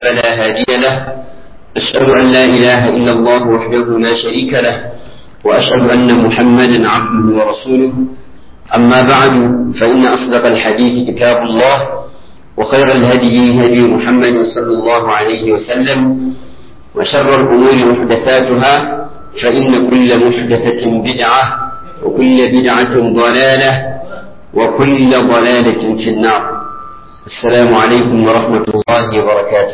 فلا هادي له أشهد أن لا إله إلا الله وحده لا شريك له وأشهد أن محمدا عبده ورسوله أما بعد فإن أصدق الحديث كتاب الله وخير الهدي هدي محمد صلى الله عليه وسلم وشر الأمور محدثاتها فإن كل محدثة بدعة وكل بدعة ضلالة وكل ضلالة في النار السلام عليكم ورحمة الله وبركاته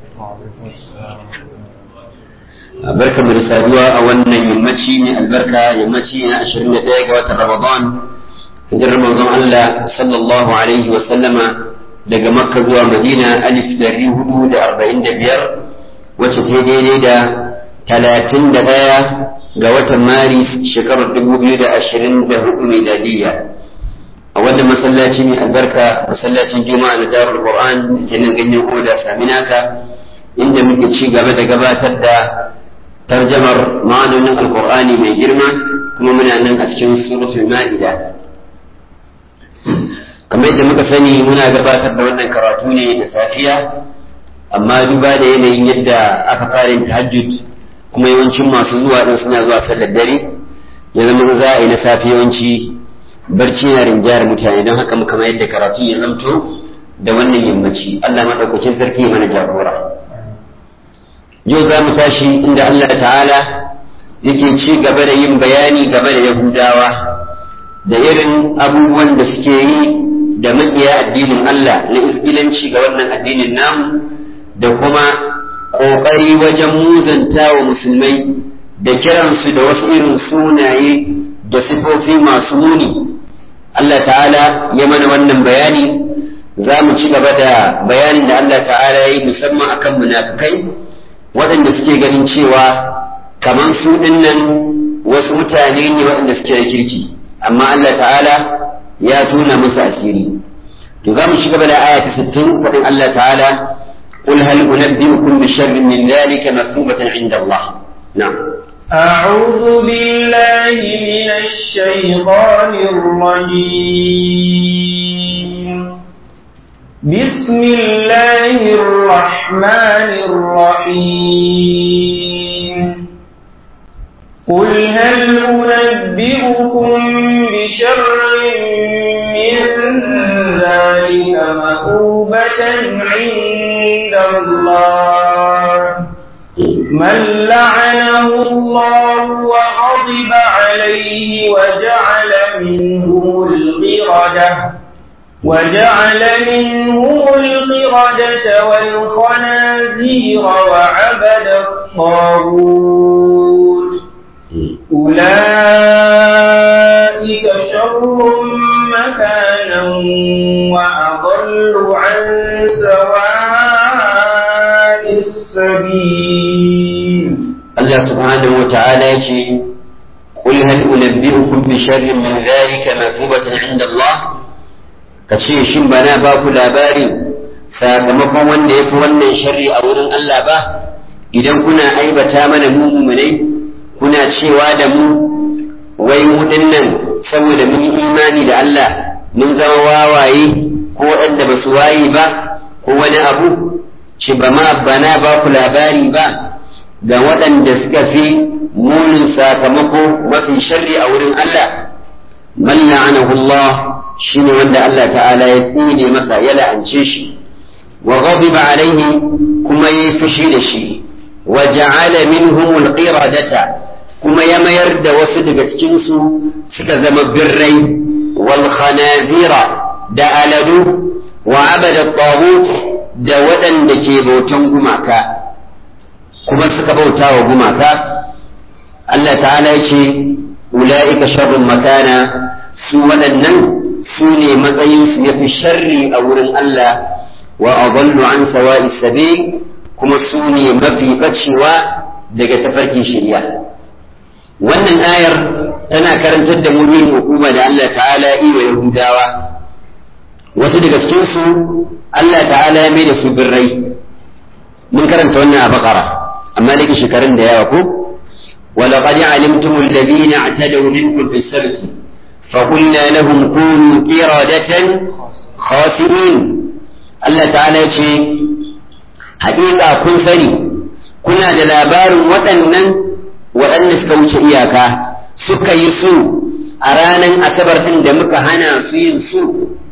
barka mu da saduwa a wannan yammaci ne albarka yammaci na 21 ga watan Ramadan hijirar manzon Allah sallallahu alaihi wa sallama daga Makka zuwa Madina alif dari hudu da arba'in da biyar wacce ta daidai da talatin da ɗaya ga watan Maris shekarar dubu biyu da ashirin da hudu miladiyya a wannan masallaci mai albarka masallacin juma'a na darul qur'an da nan ganyen oda saminaka inda muke ci gaba da gabatar da tarjamar ma'anonin alqur'ani mai girma kuma muna nan a cikin suratul ma'ida kamar yadda muka sani muna gabatar da wannan karatu ne da safiya amma duba da yanayin yadda aka fara yin tahajjud kuma yawancin masu zuwa din suna zuwa sallar dare ya zama za a yi na safi yawanci barci na rinjayar mutane don haka muka mayar da karatu ya zamto da wannan yammaci Allah maɗaukakin sarki mana jagora yau za mu tashi inda Allah ta'ala yake ci gaba da yin bayani game da yahudawa da irin abubuwan da suke yi da maƙiya addinin Allah na isgilanci ga wannan addinin namu da kuma ƙoƙari wajen muzanta wa musulmai da kiransu da wasu irin sunaye da sifofi masu muni Allah ta'ala ya mana wannan bayani za mu ci gaba da bayanin da Allah ta'ala ya yi musamman akan munafikai waɗanda suke ganin cewa kamar su dinnan wasu mutane ne waɗanda suke da kirki amma Allah ta'ala ya tuna musu asiri to za mu ci gaba da aya ta 60 faɗin Allah ta'ala قل هل أنبئكم بشر من ذلك مثوبة عند الله نعم أعوذ بالله من الشيطان الرجيم بسم الله الرحمن الرحيم قل هل أنبئكم بشر من ذلك مأوبة عند الله من لعنه الله وغضب عليه وجعل منهم القردة وجعل منهم القردة والخنازير وعبد الطاغوت أولئك شر مكانا وأضل عن سواء السبيل الله سبحانه وتعالى يقول قل هل أنبئكم بشر من ذلك مثوبة عند الله kace shin ba na ba ku labari sakamakon wanda ya fi wannan sharri a wurin Allah ba idan kuna aibata mana mu mumunai kuna cewa da mu wai mu dinnan saboda mun yi imani da Allah mun zama wawaye ko waɗanda ba su waye ba ko wani abu ce ba ma bana ba ku labari ba ga waɗanda suka fi munin sakamako mafi sharri a wurin Allah man la'anahu Allah shine wanda Allah ta'ala ya tsine masa ya la'ance shi wa ghadiba alaihi kuma yayi fushi da shi wa ja'ala minhum al-qiradata kuma ya mayar da wasu daga cikin su suka zama birrai wal khanazira da aladu wa abada taghut da waɗanda ke bautan gumaka kuma suka bauta wa gumaka Allah ta'ala ya ce ula'ika sharrun makana su waɗannan su ne matsayin su yafi sharri a wurin Allah wa adallu an sawa'i sabil kuma su ne mafi bacewa daga tafarkin shari'a wannan ayar tana karantar da mu yin hukuma da Allah ta'ala yi wa Yahudawa wasu daga cikin su Allah ta'ala ya mai da su birrai mun karanta wannan a bakara amma da shekarun da yawa ko ولقد علمتم الذين اعتدوا منكم في السبت فقلنا لهم كونوا قردة خاسرين Allah ta'ala ce haƙiƙa kun sani kuna da labarin waɗannan waɗanda suka wuce iyaka suka yi su a ranar asabar ɗin da muka hana su yin su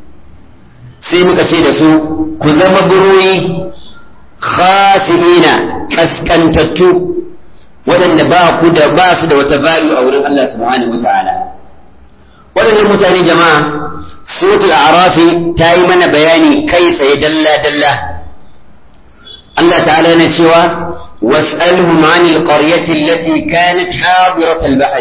sai muka ce da su ku zama buroyi khasirina kaskantattu waɗanda ba ku da ba su da wata value a wurin Allah subhanahu wa ta'ala waɗannan mutane jama'a suratul arafi ta yi mana bayani kai tsaye dalla dalla Allah ta'ala na cewa was'alhum 'anil qaryati allati kanat hadirat al-bahr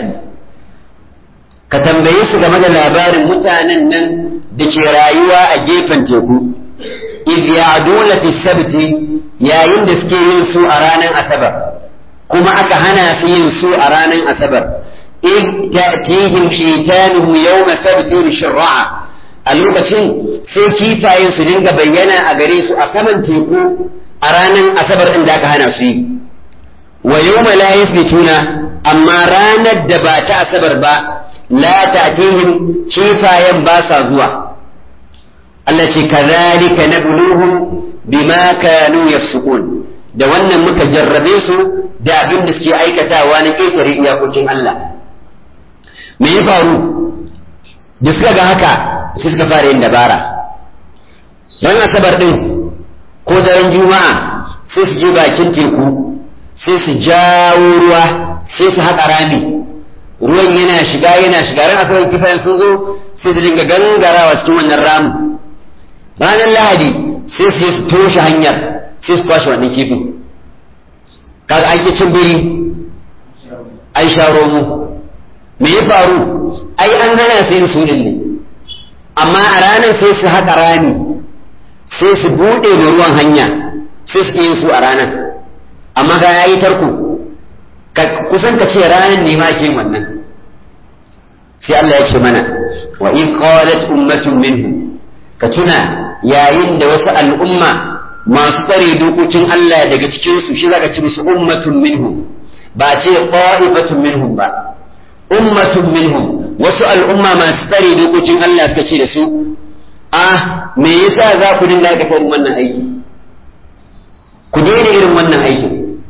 ka tambaye su game da labarin mutanen nan da ke rayuwa a gefen teku iz ya'duna fi sabti yayin da suke yin su a ranar asabar kuma aka hana su yin su a ranar asabar iz ta'tihim shaytanuhum yawma sabtihim shur'a a lokacin sai kifayen su dinga bayyana a gare su a saman teku a ranar asabar din da aka hana su yi wa yawma la yasbituna amma ranar da ba ta asabar ba la ta'tihim kifayen ba sa zuwa Allah ce kazalika nabluhum bima kanu yafsukun da wannan muka jarrabe su da abin da suke aikatawa na ƙetare iyakokin Allah me ya faru da suka ga haka sai suka fara yin dabara ran asabar din ko daren juma'a sai su je bakin teku sai su jawo ruwa sai su haƙa rami ruwan yana shiga yana shiga ran asabar kifayen sun zo sai su dinga gangarawa cikin wannan ramin ranar lahadi sai su su toshe hanyar sai su kwashe wannan kifin kaga an cin biri an sha romo me ya faru ai an hana su yin sunin ne amma a ranar sai su haƙa rami sai su buɗe da ruwan hanya sai su yin su a ranar amma ga ya yi tarko kusan ka ce ranar ne ma ke wannan sai Allah ya ce mana wa in qalat ummatun minhum ka tuna yayin da wasu al'umma masu tsare dokokin Allah daga cikinsu shi zaka ci musu ummatun minhum ba ce qa'ifatun minhum ba ummatun minhum wasu al'umma masu tsare dokokin Allah suka ce da su ah me yasa za ku dinga aikata irin wannan aiki ku daina irin wannan aikin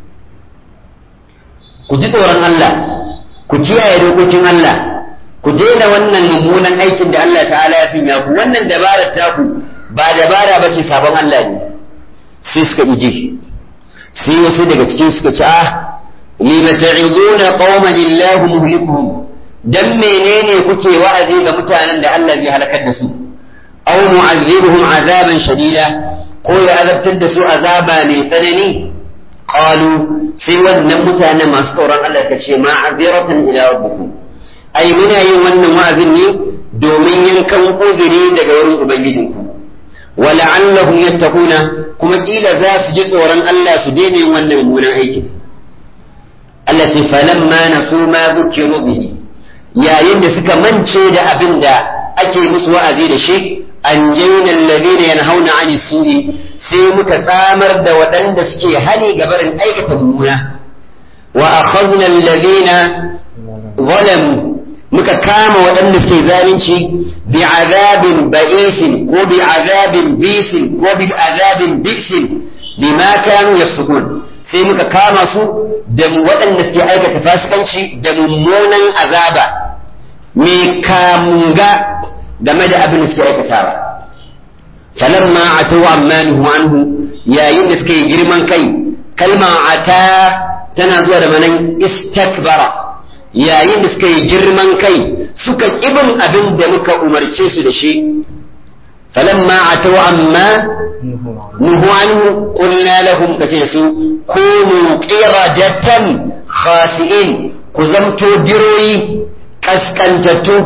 ku ji tsoron Allah ku kiyaye dokokin Allah ku daina wannan mummunan aikin da Allah ta'ala ya finya ku wannan dabarar taku ba dabara ba ce sabon Allah ne sai suka ije sai wasu daga cikin suka ce ah lima ta'izuna qauman illahu muhlikuhum dan menene kuke wa'azi ga mutanen da Allah zai halakar da su aw mu'azzibuhum azaban shadida ko ya azabtar da su azaba mai tsanani qalu sai wannan mutanen masu tsoron Allah ka ce ma'aziratan ila rabbikum ai muna yin wannan wa'azin ne domin yankan uzuri daga wurin ubangijinku wa la'allahum yattaquna kuma kila za su ji tsoron Allah su daina yin wannan mummunan aikin Allah ce falamma nasu ma zukiru bihi yayin da suka mance da abin da ake musu wa'azi da shi an jaina alladhina yanhauna 'ani su'i sai muka tsamar da waɗanda suke hani ga barin aikata mummuna wa akhadna alladhina zalamu muka kama waɗanda suke zalunci bi azabin ba'isin ko bi azabin bisin ko bi azabin bisin bima kanu yafsukun sai muka kama su da waɗanda suke aikata fasikanci da mummunan azaba mai kamunga game da abin da suke aikatawa falamma atu amma nuhu anhu yayin da suke girman kai kalma ata tana zuwa da manan istakbara yayin da suka yi girman kai suka ƙibin abin da muka umarce su da shi falamma atau amma nuhu anhu qulna lahum kace su kunu qiradatan khasi'in ku zamto biroyi kaskantattu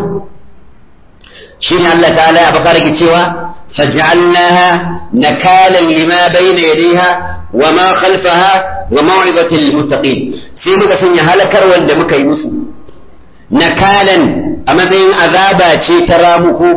shine Allah ta'ala ya bakar ki cewa faj'alnaha nakalan lima bayna yadayha wa ma khalfaha wa maw'izatan lil muttaqin sai muka sanya halakar wanda muka yi musu nakalan a matsayin azaba ce ta ramuku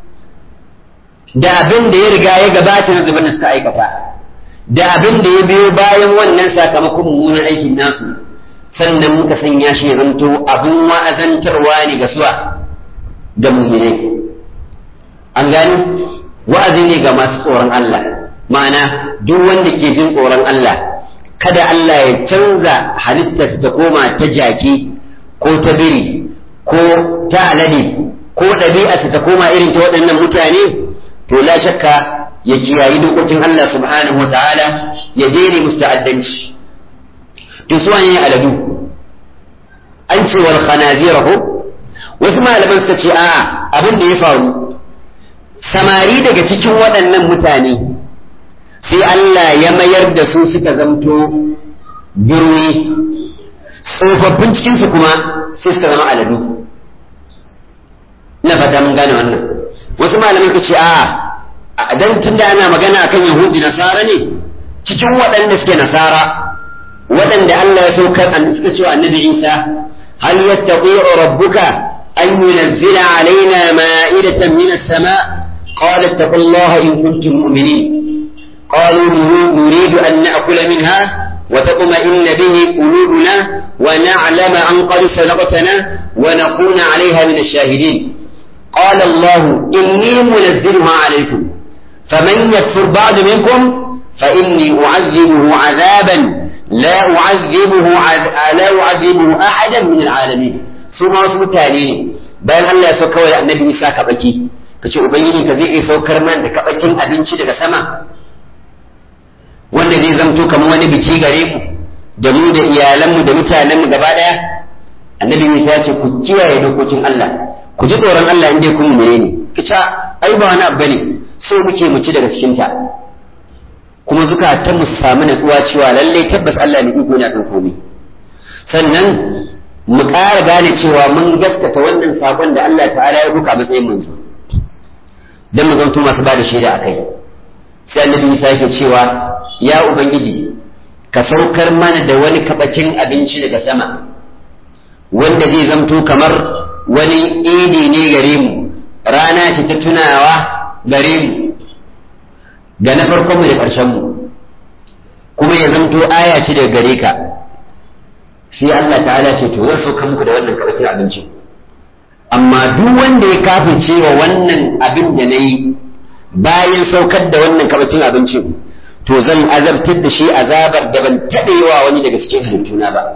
da abin da ya riga ya gabata na zubar da suka aikata da abin da ya biyo bayan wannan sakamakon mummunan aikin nasu sannan muka sanya shi ya zanto abin wa'azantarwa ne ga suwa ga muminai an gani wa'azi ne ga masu tsoron Allah ma'ana duk wanda ke jin tsoron Allah kada Allah ya canza halittar ta koma ta jaki ko ta biri ko ta alade ko ɗabi'arsa ta koma irin ta waɗannan mutane to la shakka ya kiyayi dokokin Allah subhanahu wa ta'ala ya daina musu ta'addanci to su wani aladu an ce wal khanazira ko wasu malaman suka ce a'a abin da ya faru samari daga cikin waɗannan mutane sai Allah ya mayar da su suka zamto birni tsofaffin cikinsu kuma sai suka zama aladu ina fata mun gane wannan wasu malamai ka ce a dan tunda ana magana akan yahudi nasara ne cikin waɗanda suke nasara waɗanda Allah ya saukar suka ce wa annabi Isa hal yattaqi'u rabbuka an yunzila alaina ma'idatan min as-sama' qala ittaqullaha in kuntum mu'minin قالوا نريد أن نأكل منها وتطمئن به قلوبنا ونعلم أن قد صدقتنا ونكون عليها من الشاهدين قال الله إني منزلها عليكم فمن يكفر بعد منكم فإني أعذبه عذابا لا أعذبه عذ... لا أعذبه أحدا من العالمين ثم wasu mutane bayan Allah ya sauka wa annabi Isa kabaki kace ubangiji ka zai iya saukar man da kabakin abinci daga sama wanda zai zamto kamar wani biki gare mu da mu da iyalanmu da mutanenmu gaba daya annabi Isa ya ce ku kiyaye dokokin Allah ku ji tsoron Allah in dai kun mure ne kica ai ba wani abu bane so muke mu ci daga cikin ta kuma zukatan mu su samu natsuwa cewa lalle tabbas Allah ne iko na kan komai sannan mu ƙara gane cewa mun gaskata wannan sakon da Allah ta'ala ya buka matsayin manzo dan mu zanto masu ba da shaida akai sai annabi Isa yake cewa ya ubangiji ka saukar mana da wani kabacin abinci daga sama wanda zai zamto kamar wani idi ne gare mu rana ce ta tunawa gare mu ga na farkon mu da ƙarshen mu kuma ya zamto aya ce daga gare ka sai Allah ta'ala ce to zan sauka muku da wannan kabacin abinci amma duk wanda ya kafirce wa wannan abin da na yi bayan saukar da wannan kabacin abincin to zan azabtar da shi azabar da ban taɓewa wani daga cikin halittuna ba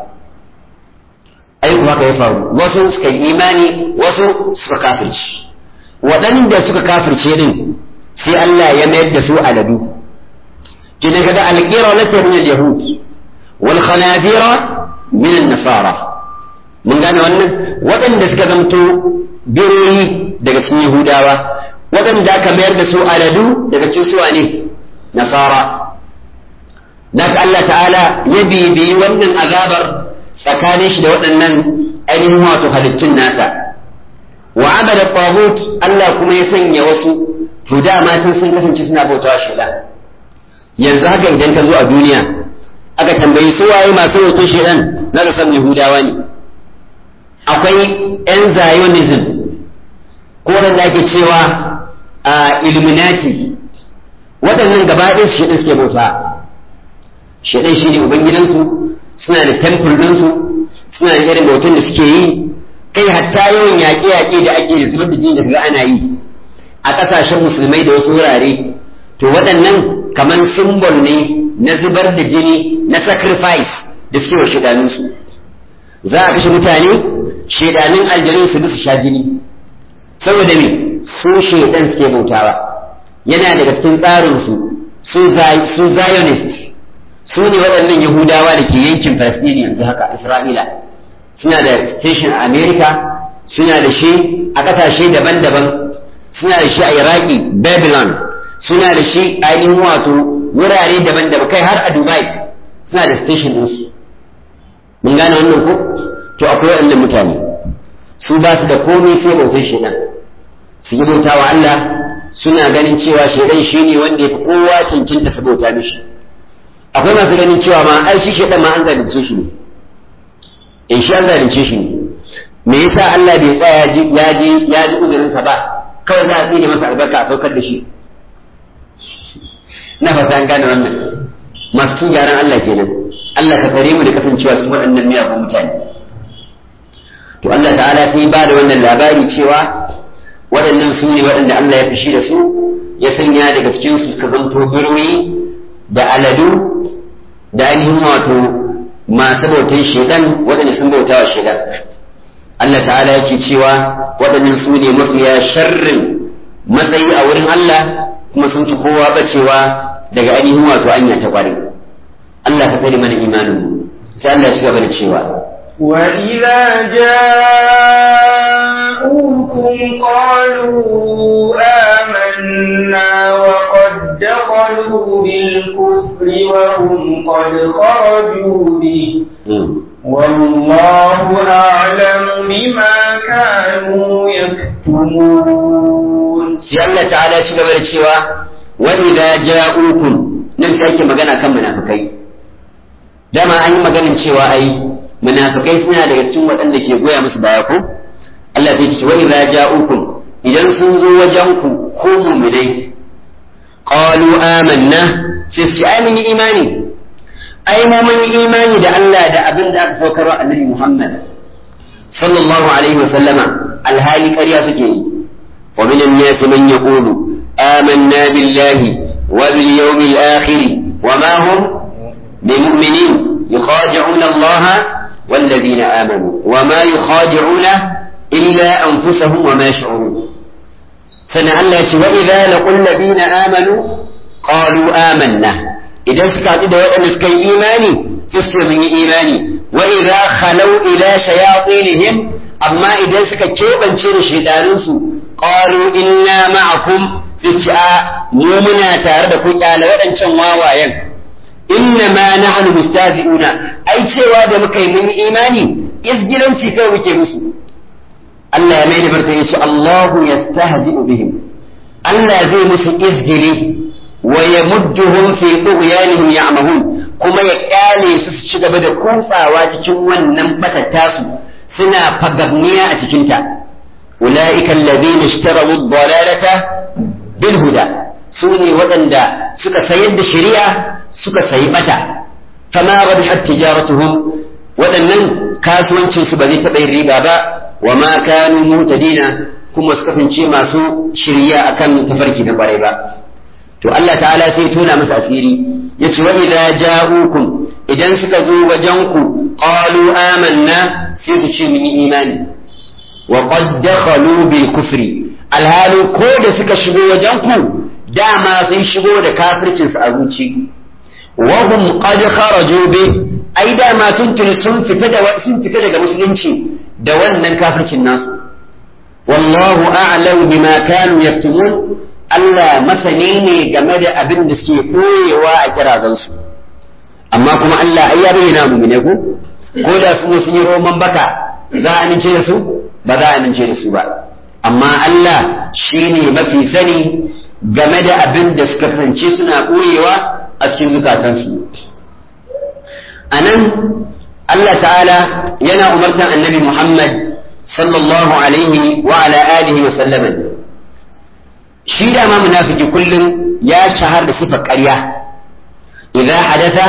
ai kuma haka ya faru wasu suka yi imani wasu suka kafirci waɗanda suka kafirce din sai Allah ya mayar da su aladu kina kaga alqira lati min al-yahud wal khanazira min an-nasara mun gane wannan waɗanda suka zamto biroyi daga cikin yahudawa waɗanda aka mayar da su aladu daga cikin su ne nasara Naka Allah ta'ala ya bibiyi wannan azabar tsakanin shi da waɗannan ainihin wato halittun nasa wa abada tagut Allah kuma ya sanya wasu to dama sun sun kasance suna bautawa shaitan yanzu haka idan ka zo a duniya aka tambayi su waye masu bautar shaitan na da san yahudawa ne akwai yan zionism ko wanda ake cewa a illuminati waɗannan gaba ɗaya su shaitan suke bauta shaitan shi ne ubangidansu suna da temple ɗinsu suna da irin bautan da suke yi kai hatta yawan yaƙe-yaƙe da ake da zubar da jini da kaga ana yi a ƙasashen musulmai da wasu wurare to waɗannan kamar simbol ne na zubar da jini na sacrifice da suke wa shidanunsu za a kashe mutane shedanin aljanu su su sha jini saboda me su shedan suke bautawa yana daga cikin tsarinsu su zionist su ne waɗannan yahudawa da ke yankin palestine yanzu haka isra'ila suna da station a america suna da shi a ƙasashe daban-daban suna da shi a iraki babylon suna da shi a ainihin wato wurare daban-daban kai har a dubai suna da station ɗinsu mun gane wannan ko to akwai waɗannan mutane su ba su da komai sai bautar shaidan su yi bauta wa Allah suna ganin cewa shaidan shine wanda ya fi kowa cancanta su bauta mishi akwai masu ganin cewa ma ai shi shaidan ma an zalunce shi ne in shi an zalunce shi ne me yasa Allah bai tsaya ya ji ya ji uzurin sa ba kawai za a tsine masa albarka a saukar da shi na fata an gane wannan masu cin gyaran Allah kenan Allah ka kare mu da kasancewa su waɗannan miyagun mutane to Allah ta'ala sai ba da wannan labari cewa waɗannan su ne waɗanda Allah ya fushi da su ya sanya daga cikin su suka zanto biroyi da aladu da ainihin wato masu bautan shedan waɗanda sun bauta wa shedan Allah ta'ala yake cewa waɗannan su ne mafiya sharrin matsayi a wurin Allah kuma sun fi kowa bacewa daga ainihin wato anya ta ƙwarai Allah ka tsare mana imanin mu sai Allah ya ci gaba da cewa وإذا جاءوكم قالوا آمنا وقد دخلوا بالكفر وهم قد خرجوا به والله أعلم بما كانوا يكتمون sai Allah ta'ala ya ci gaba da cewa wa idza ja'ukum nan sai ake magana kan munafikai dama an yi maganin cewa ai munafikai suna daga cikin waɗanda ke goya musu baya ko Allah zai ce wa idza ja'ukum idan sun zo wajen ku ko mu'minai qalu amanna sai su ai mun yi imani ai mu mun yi imani da Allah da abin da aka saukar wa Annabi Muhammad sallallahu alaihi wa sallama alhali ƙarya suke yi wa min an-nas man yaqulu amanna billahi wa bil yawmil akhir wa ma hum bimu'minin yukhadi'una Allah والذين آمنوا وما يخادعون إلا أنفسهم وما يشعرون فنعلت وإذا لقوا الذين آمنوا قالوا آمنا إذا سكت إذا وأن إيماني تسر من إيماني وإذا خلوا إلى شياطينهم أما إذا سكت كيف شير شيطانسو قالوا إنا معكم في الشعاء مؤمنا تاردكم على وأن شواوايا innama nahnu mustahzi'una ai cewa da muka yi mun imani izgilanci kai muke musu Allah ya mai da martani ce Allahu yastahzi'u bihim Allah zai musu izgili wa yamudduhum fi tughyanihim ya'mahun kuma ya kyale su su ci gaba da kutsawa cikin wannan batattasu suna fagagniya a cikin ta ulaika alladhina ishtaraw ad-dalalata bil huda su ne waɗanda suka sayar da shari'a suka sayi bata fama rabihat tijaratuhum waɗannan kasuwancin su ba zai taɓa yin riba ba wa ma kanu mutadina kuma su kasance masu shirya akan tafarki na kwarai ba to Allah ta'ala sai tona masa asiri yace wa idza ja'ukum idan suka zo wajen ku qalu amanna sai su ce mun yi imani wa qad dakhalu bil kufri alhalu ko da suka shigo wajen ku dama sun shigo da kafircin su a zuci وهم قد خرجوا به ai dama sun sun fita da sun fita daga musulunci da wannan kafircin nasu wallahu a'lam bima kanu yaktumun Allah masani ne game da abin da suke koyewa a kirazan su amma kuma Allah ai ya bayyana mu ne ko ko da su sun yi roman baka za a amince da su ba za a amince da su ba amma Allah shine mafi sani game da abin da suka kasance suna koyewa a cikin zukatansu a nan Allah ta'ala yana umartan annabi Muhammad sallallahu alaihi wa ala alihi wa sallama shi da ma munafiki kullum ya shahar da sifar ƙarya idza hadatha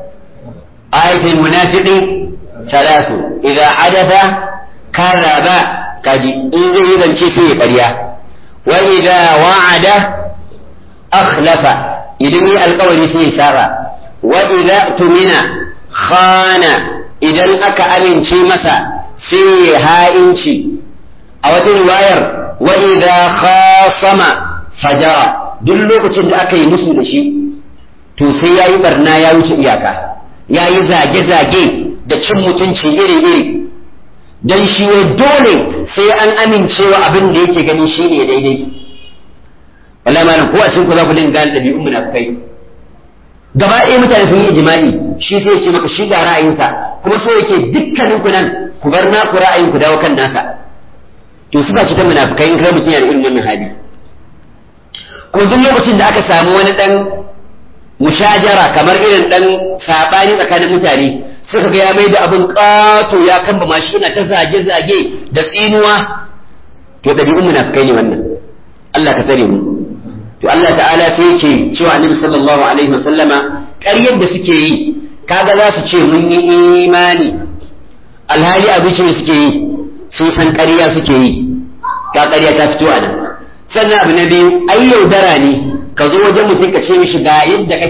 ayatul munafiqi salatu idza hadatha karaba kaji in zai zance sai ya ƙarya wa idza wa'ada akhlafa idan yi alkawari sai ya saba wa idza tumina khana idan aka amince masa sai ya ha'inci a wata riwayar wa idza khasama fajara duk lokacin da aka yi musu da shi to sai yayi barna ya wuce iyaka yayi zage-zage da cin mutunci iri-iri dan shi wai dole sai an amincewa abin da yake gani shine daidai wallahi malam ko a cikin ku za ku dinga gane ɗabi'un munafikai gaba ɗaya mutane sun yi ijma'i shi sai ce maka shi ga ra'ayinsa kuma so yake dukkanin ku nan ku bar naku ra'ayin ku dawo kan nasa to suka ci ta munafikai in kai mutum yana irin wannan hali kuma duk lokacin da aka samu wani dan mushajara kamar irin dan sabani tsakanin mutane suka ga ya mai da abin ƙato ya kamba mashi yana ta zage-zage da tsinuwa to ɗabi'un munafikai ne wannan Allah ka tsare mu to Allah ta'ala sai yake cewa annabi sallallahu alaihi wasallama ƙaryar da suke yi kaga za su ce mun yi imani alhali a zuciya suke yi sun san ƙarya suke yi ka ƙarya ta fito a nan sannan abu na biyu ai yaudara ne ka zo wajen mutum ka ce mishi ga yadda kake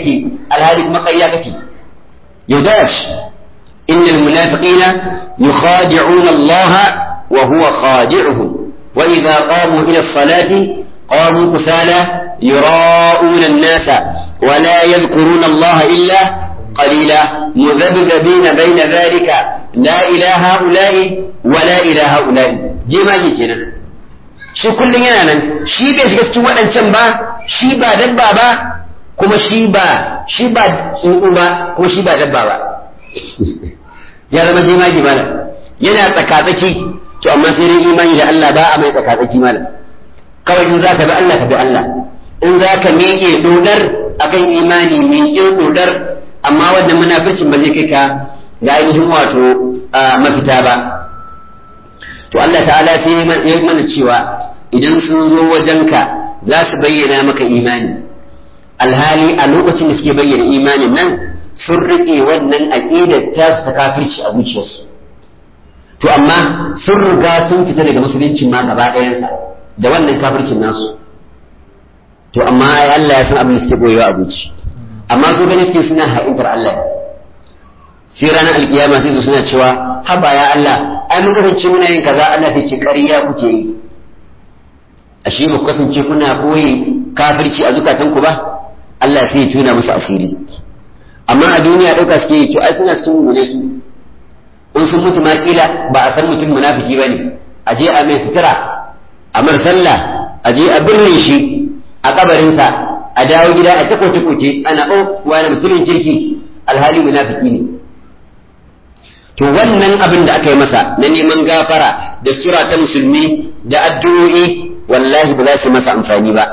alhali kuma ƙarya kake yaudara shi innal munafiqina yukhadi'una Allah wa huwa khadi'uhum wa idza qamu ila as-salati qamu kusala yura'una an-nasa wa la yadhkuruna Allah illa qalila mudhabdhabina bayna dhalika la ilaha ula'i wa la ilaha ula'i jema'i kenan shi kullum yana nan shi bai shiga cikin waɗancan ba shi ba dabba ba kuma shi ba shi ba tsuntsu ba kuma shi ba dabba ba ya zama jemagi malam yana tsakatsaki to amma sai dai imani da Allah ba a mai tsakatsaki malam kawai in za ka bi Allah ka bi Allah in za ka miƙe dodar akan imani miƙe dodar amma wannan munafircin ba zai kai ka ga ainihin wato mafita ba to Allah ta'ala sai ya mana cewa idan sun zo wajenka za su bayyana maka imani alhali a lokacin da suke bayyana imanin nan sun riƙe wannan aƙidar ta su ta kafirci a zuciyarsu to amma sun riga sun fita daga musulunci ma gaba ɗayansa da wannan kafircin nasu to amma ai Allah ya san abin da suke boyewa a zuci amma su gani suke suna ha'intar Allah sai ranar alkiyama sai su suna cewa haba ya Allah ai mun kasance muna yin kaza Allah sai ce ƙarya kuke yi ashe ba ku kasance kuna koyi kafirci a zukatanku ba Allah sai ya tuna musu asiri amma a duniya ɗauka suke yi to ai suna sun gune su in sun mutu ma kila ba a san mutum munafiki bane a je a mai sutura a mar sallah a je a birne shi a kabarinsa a dawo gida a takoce koce ana o wani mutumin kirki alhali munafiki ne to wannan abin da aka yi masa na neman gafara da sura ta musulmi da addu'o'i wallahi ba za su masa amfani ba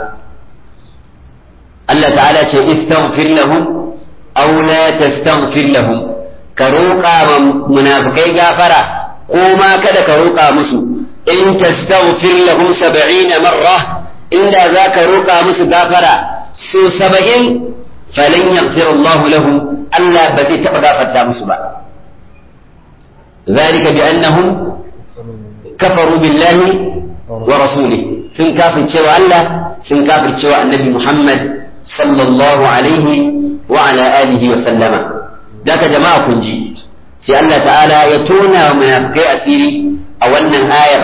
Allah ta'ala ce istaghfir lahum aw la tastaghfir lahum ka roƙa ma munafikai gafara ko ma kada ka roƙa musu in tastaghfir lahum 70 marra inda za ka roƙa musu gafara su 70 falan yaghfir Allah lahum Allah ba zai taɓa gafarta musu ba ذلك بأنهم كفروا بالله ورسوله sun kafircewa Allah sun kafircewa annabi Muhammad sallallahu alaihi wa ala alihi wa sallama daga jama'a kun ji sai Allah ta'ala ya tona wa munafikai asiri a wannan ayar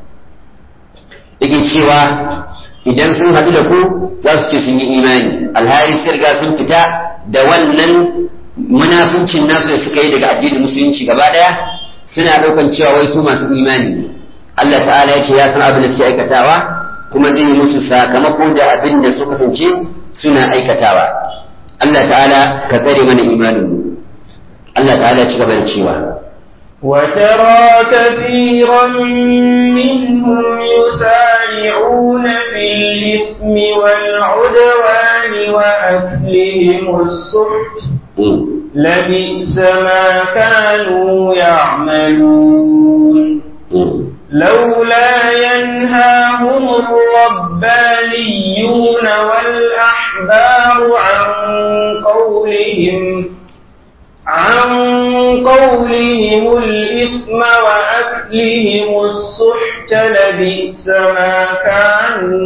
yake cewa idan sun haɗu da ku za su ce sun yi imani alhali sun riga sun fita da wannan munafuncin nasu da suka yi daga addinin musulunci gaba ɗaya suna ɗaukan cewa wai su masu imani ne Allah ta'ala ya ce ya san abin da suke aikatawa kuma zai yi musu sakamako da abin da suka kasance suna aikatawa Allah ta'ala ka tsare mana imanin mu Allah ta'ala ya ci gaba da cewa وترى كثيرا منهم يسارعون في الإثم والعدوان وأكلهم السحت لبئس ما كانوا يعملون لولا ينهاهم الربانيون والأحبار عن قولهم عن قولهم الإثم وأكلهم السحت لبئس ما كانوا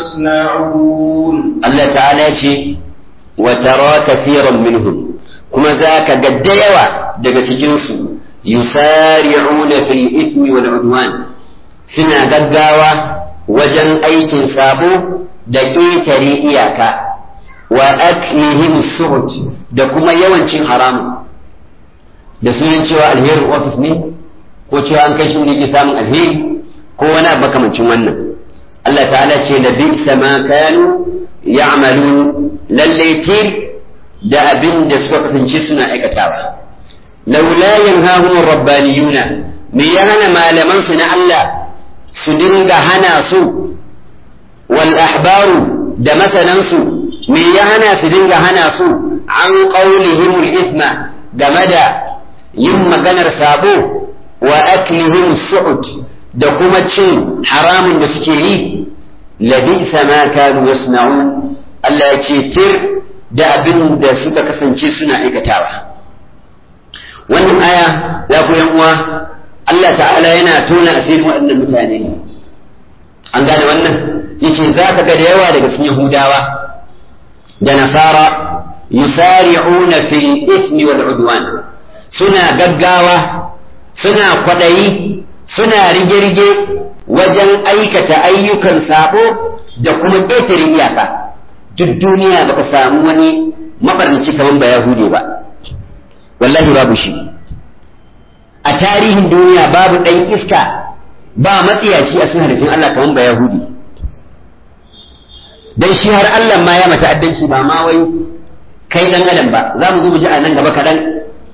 يصنعون الله تعالى شيء وترى كثيرا منهم كما ذاك قد يوى دقة يسارعون في الإثم والعدوان suna gaggawa wajen aikin sabo da ƙetare iyaka wa aklihim suhut da kuma yawancin haramun da sunan cewa alherin ofis ne ko cewa an kai shi ne ke samun alheri ko wani abu makamancin wannan Allah ta'ala ce da bi ma kanu ya'malun lalle tir da abin da suka kasance suna aikatawa laula yanhahum rabbaniyuna me ya hana malaman su na Allah su dinga hana su wal ahbaru da masanansu me ya hana su dinga hana su an qaulihim al isma game da yin maganar sabo wa aklihim su'ud da kuma cin haramun da suke yi labisa ma kanu yasna'un Allah ya ce tir da abin da suka kasance suna aikatawa wannan aya ya ku yan uwa Allah ta'ala yana tona asirin waɗannan mutane ne an gane wannan yace za ka ga da yawa daga cikin Yahudawa da Nasara yusari'una fil ismi wal udwan suna gaggawa suna kwadayi suna rige-rige wajen aikata ayyukan sabo da kuma ƙetare iyaka duk duniya baka samu wani mabarnaci kamar ba Yahude ba wallahi babu shi a tarihin duniya babu ɗan iska ba matsiyaci a cikin halittun Allah kamar ba Yahudi dan shi har Allah ma ya mata addanci ba ma wai kai dan adam ba za mu zo mu ji a nan gaba kaɗan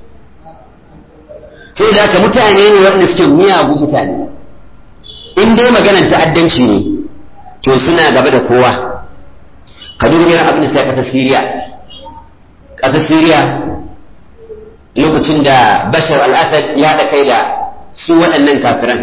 sai da haka mutane ne waɗanda suke miyagu mutane in dai maganar ta'addanci ne to suna gaba da kowa ka duba irin abin da sai ƙasar Siriya ƙasar Siriya lokacin da Bashar al-Assad ya haɗa kai da su waɗannan kafiran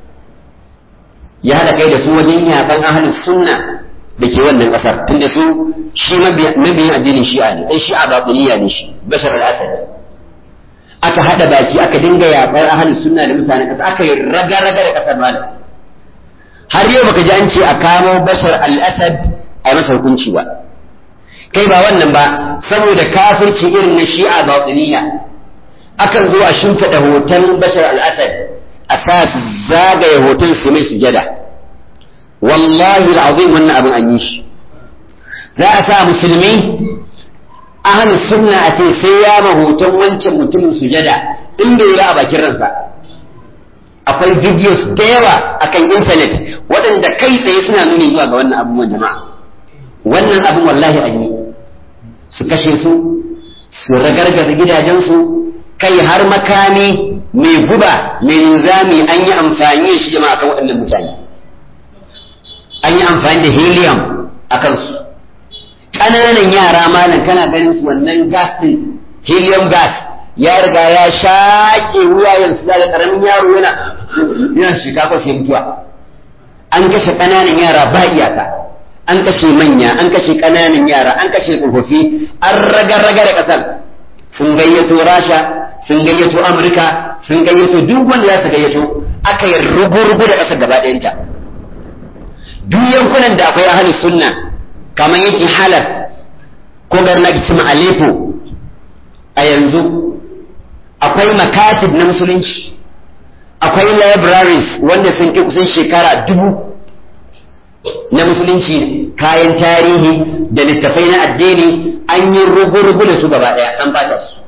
ya haɗa kai da su wajen yaƙan ahalin sunna da ke wannan ƙasar tunda su shi mabiyin addinin shi'a ne ɗan shi'a baƙuniya ne shi Bashar al-Assad aka haɗa baki aka dinga yaƙar ahalin sunna da mutanen ƙasa aka yi raga-raga da ƙasar malam har yau baka ji an ce a kamo Bashar al-Assad a masa hukunci ba kai ba wannan ba saboda kafirci irin na shi'a baƙuniya akan zo a shimfiɗa hoton bashar al-asad a sa su zagaye hoton su mai sujada wallahi al'azim wannan abin an yi shi za a sa musulmi ahli sunna a ce sai ya ma hoton wancan mutumin sujada in bai yi a bakin ransa akwai videos da yawa akan intanet waɗanda kai tsaye suna nuni zuwa ga wannan abubuwan jama'a wannan abin wallahi an yi su kashe su su ragargaza gidajensu kai har makami mai guba mai nizami an yi amfani da shi jama'a kan waɗannan mutane an yi amfani da helium a kansu ƙananan yara malam kana ganin su wannan gas din helium gas ya riga ya shaƙe wuyayen su da ƙaramin yaro yana yana shiga ko sai mutuwa an kashe ƙananan yara ba iyaka an kashe manya an kashe ƙananan yara an kashe tsofaffi an raga-raga da ƙasar sun gayyato rasha sun gayyato amurka sun gayyato duk wanda za su gayyato aka yi rugu-rugu da ƙasar gaba ɗayanta duk yankunan da akwai ahli sunna kamar yankin halar ko garna cima aleppo a yanzu akwai makatib na musulunci akwai libraries wanda sun kai kusan shekara dubu na musulunci kayan tarihi da littafai na addini an yi rugu-rugu da su gaba ɗaya an bata su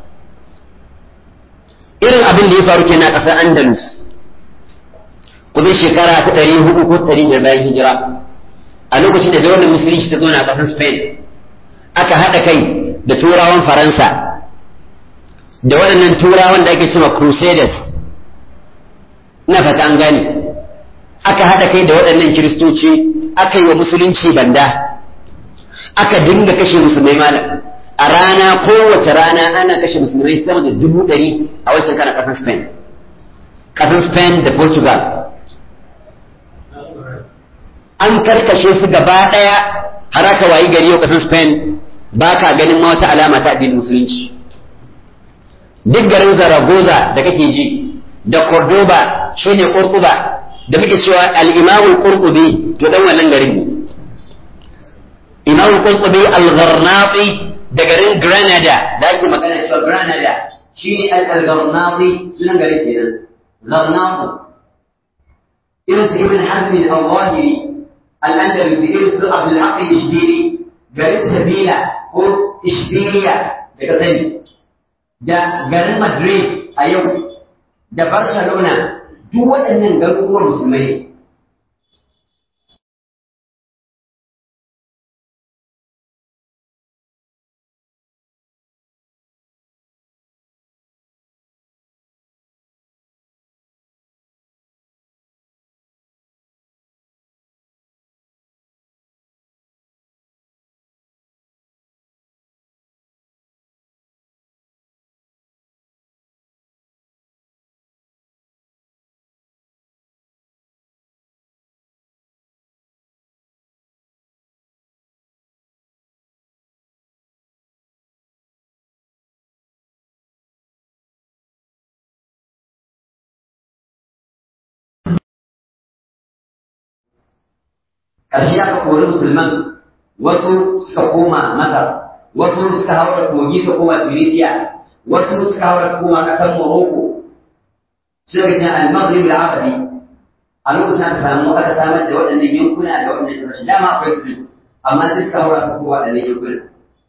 irin abin da ya faru kenan a ƙasar andalus kusan shekara ta ɗari hudu ko ɗari biyar bayan hijira a lokacin da daular musulunci ta zo na ƙasar spain aka haɗa kai da turawan faransa da waɗannan turawan da ake cewa crusaders na fata an gane aka haɗa kai da waɗannan kiristoci aka yi wa musulunci banda aka dinga kashe musulmai malam a rana kowace rana ana kashe musulmai sama da dubu ɗari a wancan kana ƙasar spain ƙasar spain da portugal an karkashe su gaba ɗaya har aka wayi gari yau ƙasar spain ba ka ganin ma wata alama ta addinin musulunci duk garin zaragoza da kake ji da cordoba shine kurkuba da muke cewa al-imamul qurtubi to dan wannan garin ne imamul qurtubi al-gharnati da garin granada da ake magana cewa granada shine al-gharnati sunan garin kenan gharnati irin su ibn hazm al-zawahiri al-andalusi irin su abdul haqq al-ishbili garin sabila ko ishbiliya daga sani da garin madrid a yau da barcelona duk waɗannan garuruwan musulmai ƙarshe aka kori musulman wasu suka koma masar wasu suka haura kogi su koma tunisia wasu suka haura su koma ƙasar morocco suka ga al-maghrib al-arabi a lokacin aka samu aka samar da waɗannan yankuna da waɗannan ƙasashe dama akwai su amma sai suka haura su koma waɗannan yankuna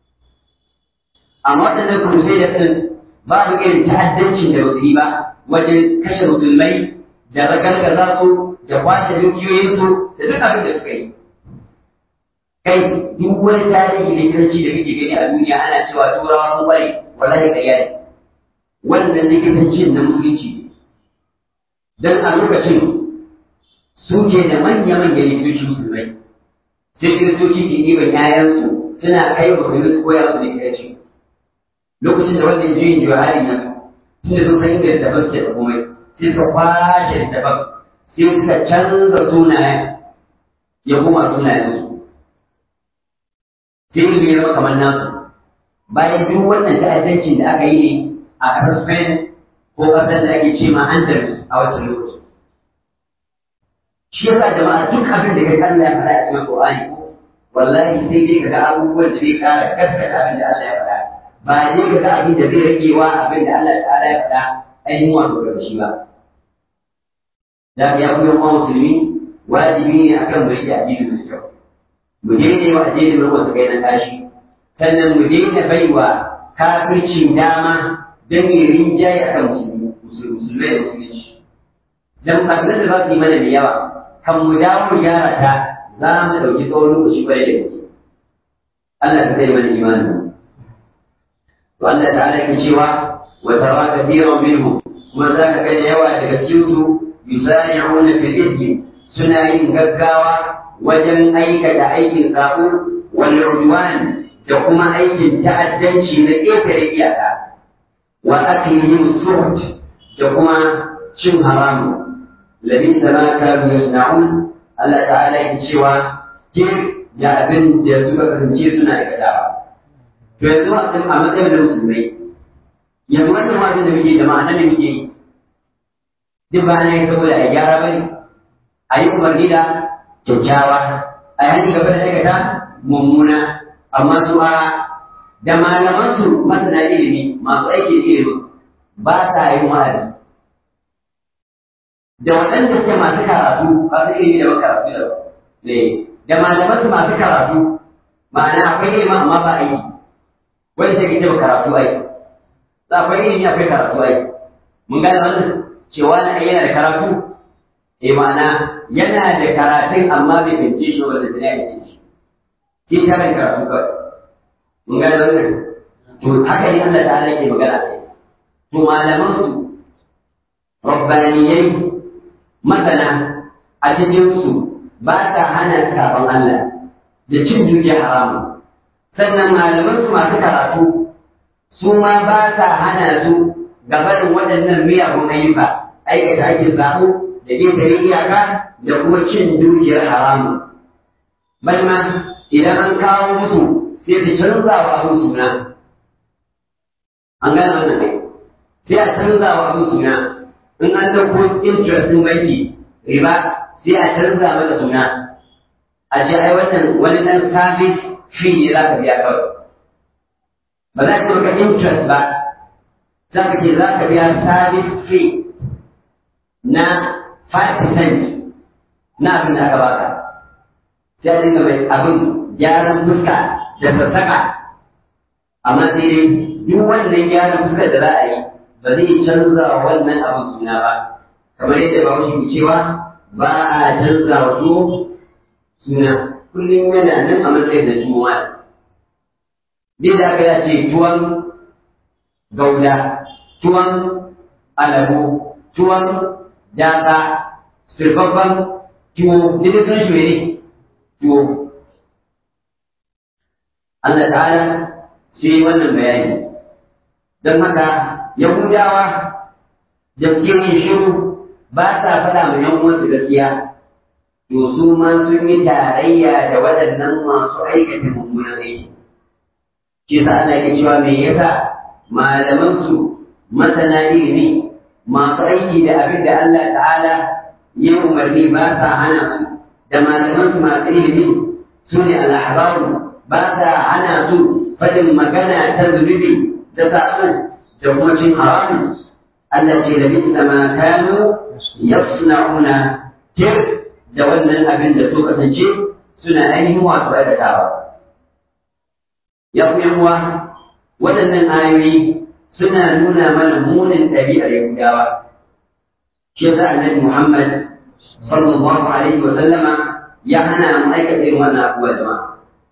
amma waɗannan kurusai da ɗin babu irin ta'addancin da basu yi ba wajen kashe musulmai da ragargaza su da kwashe dukiyoyinsu da duk abin da suka yi kai duk wani tarihi da kiranci da kake gani a duniya ana cewa turawa sun kware wallahi ƙarya ne wannan likitancin na musulunci ne dan a lokacin suke da manya-manyan likitoci musulmai sai kiristoci ke ɗiban 'ya'yansu suna kai wa musulmi su koya musu likitanci lokacin da wannan juyin juhari na tun da sun san inda daban ke da komai sai suka kwashe daban sai suka canza sunayen ya koma sunayen su sai ilimi ya zama kamar nasu bayan duk wannan ta'addancin da aka yi ne a ƙasar Spain ko ƙasar da ake ce ma Andalus a wancan lokaci shi yasa jama'a duk abin da kai Allah ya faɗa a cikin Qur'ani wallahi sai dai kaga abubuwan da zai ƙara gaskata abin da Allah ya faɗa ba dai ka ga abin da zai rage wa abin da Allah ta'ala ya faɗa ainihin wato daga shi ba. Da ya kuma yawan musulmi wajibi ne akan mu rike addini mai kyau. Mu daina wa addini mai wasu kai na tashi. Sannan mu daina baiwa kafircin dama don yin rinjaye akan musulmi musulmai da musulunci. Dan kafin da za su yi mana da yawa kan mu dawo mu gyara ta za mu ɗauki tsawon lokaci kwarai da gaske. Allah ka kai mana imanin mu. وأن تعالى كشوى وترى كثيرا منهم وذاك كان يوى تكسيوس يسارعون في الإثم سنين غغاوة وجن أيك أيك ساقو والعدوان تقوم أيك تأدنشي لإيكر إياها وأكلهم السحت تقوم شم حرام لبئس ما كانوا يصنعون الله تعالى كشوى كيف ya abin da suka kasance suna aikatawa to yanzu a a matsayin da musulmai yanzu wannan wajen da muke jama'a nan da muke yi duk ba na yi saboda a gyara ba ne a yi umarni da kyakkyawa a yi hannu gaba da aikata mummuna amma su a da malaman su masana ilimi masu aiki da ilimin ba sa yin wa'azi da waɗanda suke masu karatu ba su ilimi da karatu da ne da malaman su masu karatu ma'ana akwai ilimi amma ba aiki wani sai kace karatu ai za akwai ilimi akwai karatu ai mun gane wannan cewa na yana da karatu eh ma'ana yana da karatun amma bai bince shi ba da ya bince shi shi ta kan karatu kawai mun gane wannan to haka ne Allah ta'ala yake magana kai to malaman su rabbaniyai masana a cikin su ba ta hana sabon Allah da cin dukiya haramun sannan malaman su masu karatu su ma ba sa hana su gabanin waɗannan miyagun ayyuka aikata aikin zaɓo da ƙetare iyaka da kuma cin dukiyar haramun bal ma idan an kawo musu sai su canza wa abin suna an gane wannan ne sai a canza wa abin suna in an ɗauko interest ɗin banki riba sai a canza mata suna a ce ai wannan wani ɗan service fee ne za ka biya kawai ba za ka maka interest ba za ka ce za ka biya service fee na 5% na abin da aka baka sai a dinga mai abin gyaran fuska da sassaka amma sai dai duk wannan gyaran fuska da za a yi ba zai canza wa wannan abin suna ba kamar yadda ba ke cewa ba a canza wa suna kullum yana nan a matsayin da juma'a dai da aka ce tuwon gauda tuwon alabo tuwon daka sirfafan tuwo duk sun shi ne tuwo Allah ta'ala sai wannan bayani don haka yahudawa da suke yin shiru ba sa faɗa ma yan uwansu gaskiya to su ma sun yi tarayya da waɗannan masu aikata mummunan aiki shi sa Allah ke cewa me yasa malaman su masana ilimi masu aiki da abin da Allah ta'ala ya umarni ba sa hana su da malaman su masu ilimi su ne al-ahbaru ba sa hana su fadin magana ta zunubi ta sa'o da kuma cin haramun Allah ce da bisa ma kanu yasna'una tir da wannan abin da su kasance suna ainihin wasu aikatawa ya ku uwa waɗannan ayoyi suna nuna mana munin ɗabi'ar Yahudawa shi yasa annabi Muhammad sallallahu alaihi wa sallama ya hana mu aikata irin wannan abubuwa jama'a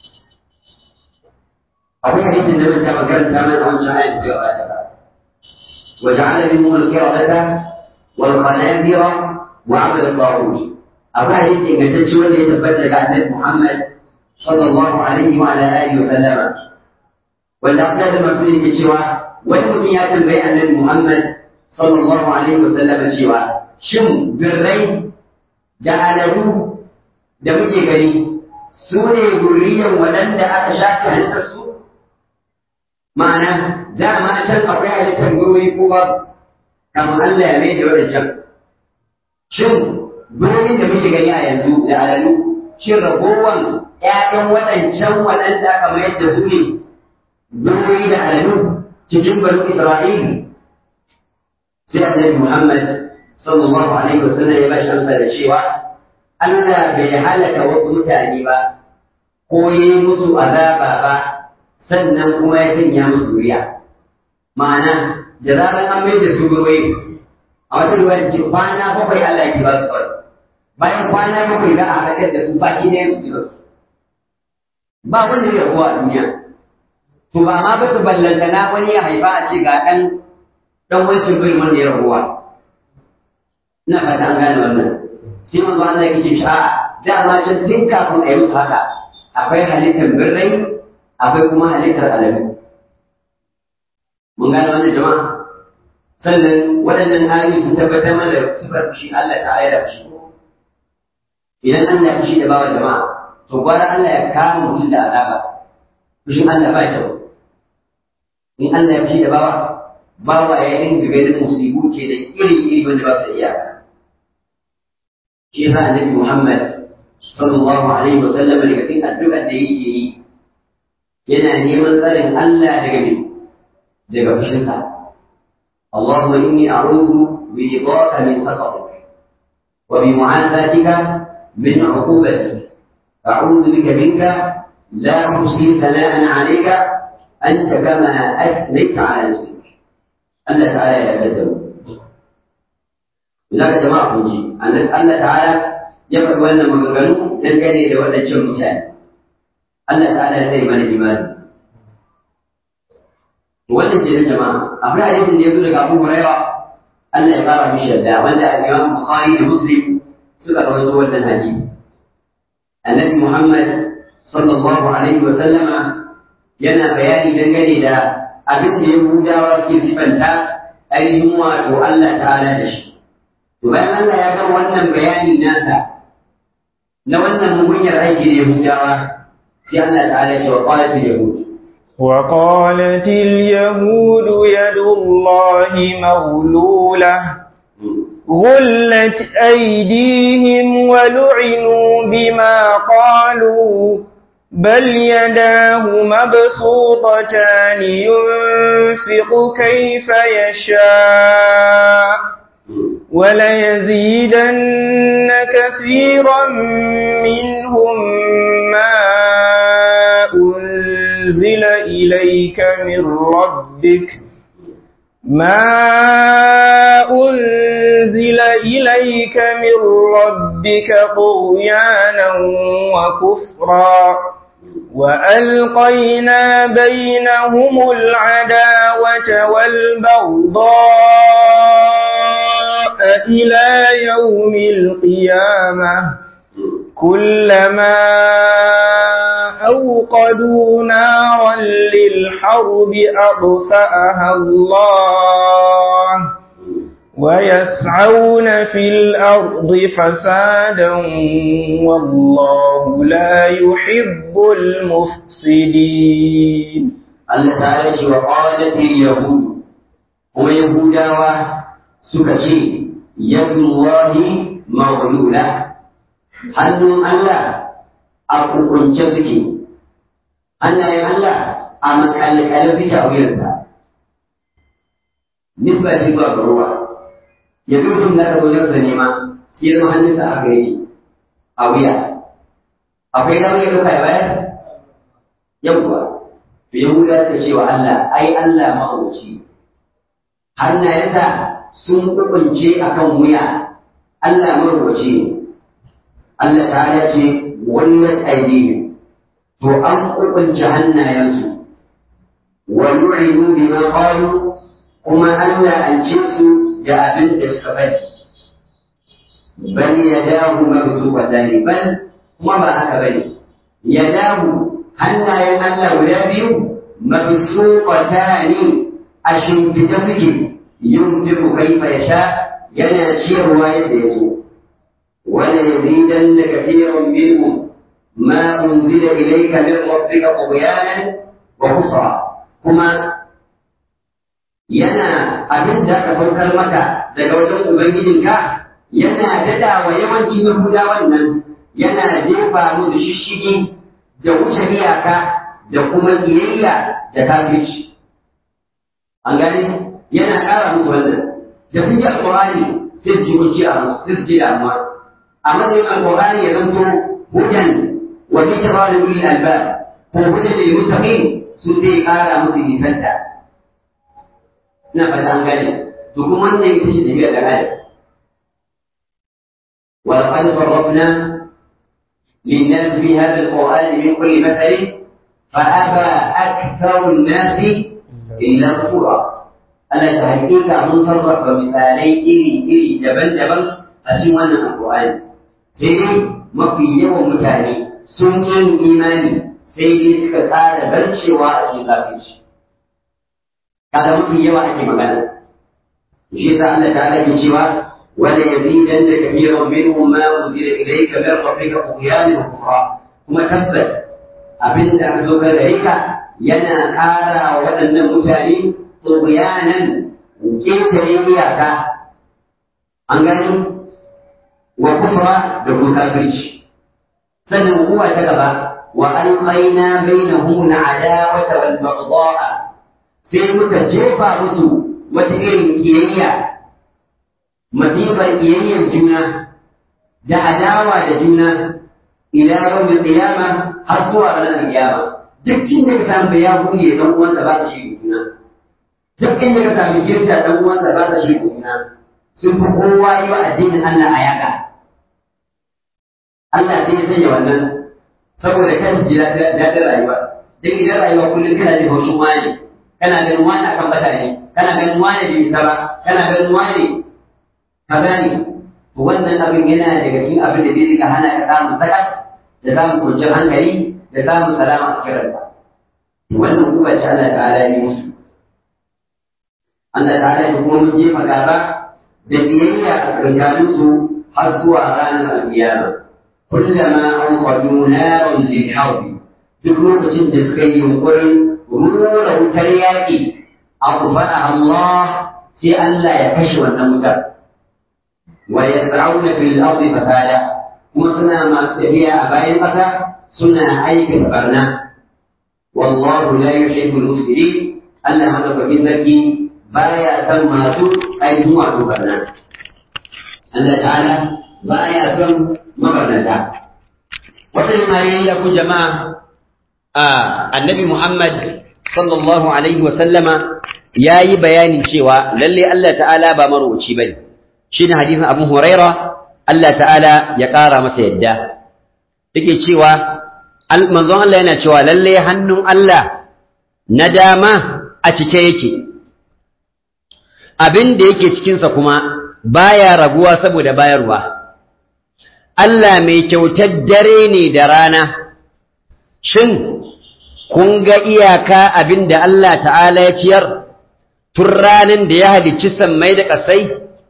akwai hadisin da mun taɓa karanta mana a wancan ayat da ya ba وجعل منهم القردة والخنازير وعبد الطاغوت أبا حديث إن تتشوى اللي يتبدل عن محمد صلى الله عليه وعلى آله وسلم والأقلاد المسؤول تتشوى والمسيات بين النبي محمد صلى الله عليه وسلم تشوى شم بالري جعله da muke gani su ne zurriyan waɗanda aka shafe halittarsu ma'ana dama a can akwai halittar gurori ko babu kamar Allah ya mai da wadancan shin gurorin da muke gani a yanzu da alalu shin ragowan ƴaƴan waɗancan waɗanda aka mayar da su ne gurori da alalu cikin banu Isra'il sai Annabi Muhammad sallallahu alaihi wasallam ya bashi amsa da cewa Allah bai halaka wasu mutane ba ko yi musu azaba ba sannan kuma ya sanya musu zuriya ma'ana da zarar an mai da su gurwai a wata ruwa ce kwana bakwai Allah ya ba su kawai bayan kwana bakwai za a haɗar da su baki ɗaya su ji su ba wanda zai rabuwa a duniya to ba ma ba su ballantana wani ya haifa a ce ga ɗan ɗan wancan bil wanda ya rabuwa ina fata an gane wannan sai manzo Allah ya ce sha'a dama can tun kafin a yi musu haka akwai halittar birrai akwai kuma halittar aladu mun gane wannan jama'a sannan waɗannan ayoyi sun tabbatar mana da sifar fushi Allah ta ayar fushi idan Allah ya fushi da bawa jama'a to gwara Allah ya kama mutum da azaba fushin Allah ba kyau in Allah ya fushi da bawa bawa ya dinga ganin musibu ke da iri-iri wanda ba su iya shi yasa annabi Muhammad sallallahu alaihi wa sallam daga cikin addu'ar da yake yi yana neman tsarin Allah daga me daga fushinka اللهم إني أعوذ برضاك من سخطك وبمعافاتك من عقوبتك أعوذ بك منك لا أحصي ثناء عليك أنت كما أثنيت على نفسك الله تعالى يتكلم لذلك جماعة نجي أن الله تعالى يفعل أن مغنغنو دنگane da wadancan mutane Allah ta'ala ya sai mana imani wannan ke jama'a akwai hadisin da ya zo daga Abu Hurairah Allah ya fara mishi yadda wanda Imam Bukhari da Muslim suka rawaito wannan hadisi Annabi Muhammad sallallahu alaihi wa sallama yana bayani dangane da abin da Yahudawa ke sifanta ainihin wato Allah ta'ala da shi to bayan Allah ya gama wannan bayani nasa na wannan mugunyar aiki da Yahudawa sai Allah ta'ala ya ce wa qalat al-yahud وقالت اليهود يد الله مغلولة غلت أيديهم ولعنوا بما قالوا بل يداه مبسوطتان ينفق كيف يشاء وليزيدن كثيرا منهم ما أنزل إليك من ربك ما أنزل إليك من ربك طغيانا وكفرا وألقينا بينهم العداوة والبغضاء إلى يوم القيامة كلما أوقدوا نارا للحرب أطفأها الله ويسعون في الأرض فسادا والله لا يحب المفسدين Allah ta'ala ce wa qalat al-yahud kuma yahudawa suka ce yadullahi maghlula hannun Allah a kukunce suke hannayen Allah a makalkalin suke a wuyarsa nisba ce zuwa ga ruwa ya zo mutum na ka wajen sa nema ya zama hannunsa a gare a wuya akwai damar ya ɗauka ya bayar yawwa to yahuda ta ce wa Allah ai Allah mahauci hannayensa sun kukunce akan wuya Allah mahauci ne Allah ta ce wannan aidihim to an kukunce hannayensu wa nu'inu bima qalu kuma Allah an ce su da abin da suka faɗi bal yadahu mabsuqatan bal kuma ba haka bane yadahu hannayen Allah guda biyu mabsuqatan a shimfida suke yunfiqu kaifa yasha yana ciyarwa yadda ya so wala yazidanna kathiran minhum ما أنزل إليك من ربك طغيانا وكفرا كما yana abin da aka saukar maka daga wajen Ubangijinka yana dada wa yawanci Yahuda wannan yana jefa musu shishigi da wuce iyaka da kuma kiyayya da kafirci. An gani yana ƙara musu wannan da sun ji alƙur'ani sai su ji wuce a sai su ji damuwa. A matsayin alƙur'ani ya zanto hujan وذكرى لأولي الألباب وهدى للمتقين سنتي قال مسلم فتى نفت عن ذلك تكون من يكتشف بها الآية ولقد صرفنا للناس في هذا القرآن من كل مثل فأبى أكثر الناس إلا كفورا ألا تهيئك من صرف مثالي إلي إلي جبل جبل أسمى القرآن sai mafi yawan mutane sun yi imani sai dai suka tsara barcewa a cikin kafirci kaga mafi yawa ake magana shi yasa Allah ta rage cewa wala yazidanna kathiran minhum ma unzila ilayka min rabbika tughyanan wa kufra kuma tabbas abin da aka zo ka gare ka yana ƙara wa waɗannan mutane tughyanan ƙetare iyaka an gani wa kufra da kuma kafirci sannan kuwa ta gaba wa alqaina bainahum al'adawata wal baghdha sai muka jefa musu wata irin kiyayya masifar kiyayyar juna da adawa da juna ila yawmin qiyama har zuwa ranar qiyama duk inda ka samu ya buɗe dan uwansa ba ta shi juna duk inda ka samu girta dan uwansa ba ta shi juna sun fi kowa yi wa addinin Allah a yaƙa Allah sai ya sanya wannan saboda kan ji daɗin rayuwa duk idan rayuwa kullum kana jin haushin wani kana ganin wani akan bata ne kana ganin wani bai isa ba kana ganin wani kaza ne to wannan abin yana daga cikin abin da zai rika hana ka samun sakat da samun kwanciyar hankali da samun salama a cikin ranka wannan kuma ce Allah ta'ala yi musu Allah ta'ala ya kuma mun jefa gaba da biyayya a tsakaninsu har zuwa ranar alkiyama kullama anqadu naran lil harbi duk lokacin da suka yi yunkurin rura wutar yaƙi aghfaraha Allah sai Allah ya kashe wannan wutar wa yas'auna fil ardi fasada kuma suna masu tafiya a bayan ƙasa suna aikata barna wallahu la yuhibbul mufsidin Allah madaukakin sarki baya san masu ainihin wato barna Allah ta'ala baya son mabarnata wannan ayoyi ya ku jama'a a annabi Muhammad sallallahu alaihi wa sallama yayi bayanin cewa lalle Allah ta'ala ba marwaci bane shine hadisin Abu Huraira Allah ta'ala ya ƙara masa yadda yake cewa manzon Allah yana cewa lalle hannun Allah na dama a cike yake abin da yake cikinsa kuma baya raguwa saboda bayarwa Allah mai kyautar dare ne da rana shin kun ga iyaka abin da Allah ta'ala ya ciyar tun ranar da ya halicci sammai da ƙasai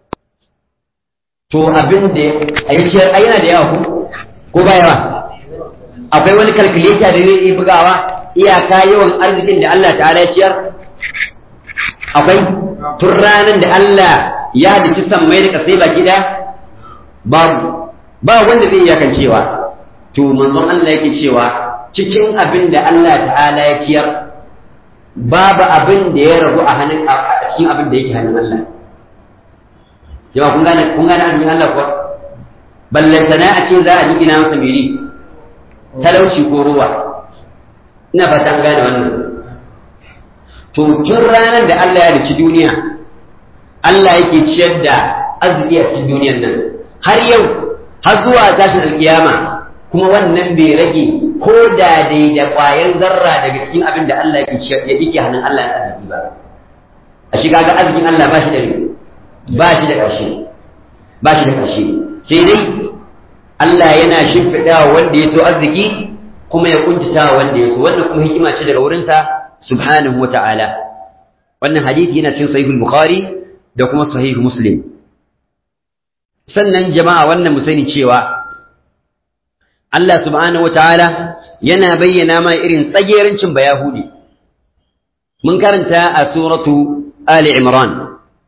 to abin da ya ciyar a yana da yawa ko ba yawa akwai wani kalkuleta da zai bugawa iyaka yawan arzikin da Allah ta'ala ya ciyar akwai tun ranar da Allah ya halicci sammai da ƙasai baki ɗaya babu ba wanda zai iyakan cewa to manzon Allah yake cewa cikin abin da Allah ta'ala ya ciyar babu abin da ya rabu a hannun a cikin abin da yake hannun Allah jama'a kun gane kun gane arzikin Allah kuwa ballantana a ce za a ji ina masa miri talauci ko ruwa ina fata an gane wannan to tun ranar da Allah ya riki duniya Allah yake ciyar da arziki a cikin duniyar nan har yau har zuwa tashin alkiyama kuma wannan bai rage ko da dai da ƙwayar zarra daga cikin abin da Allah yake ciyar ya yake hannun Allah ya arziki ba a shiga ga arzikin Allah ba shi da ba shi da ƙarshe ba shi da ƙarshe sai dai Allah yana shimfiɗa wanda ya so arziki kuma ya kuntata wanda ya so wannan kuma hikima ce daga wurinsa subhanahu wa ta'ala wannan hadisi yana cikin sahihul bukhari da kuma sahih muslim sannan jama'a wannan mu sani cewa Allah subhanahu wa ta'ala yana bayyana ma irin tsagerancin bayahudi mun karanta a suratu ali imran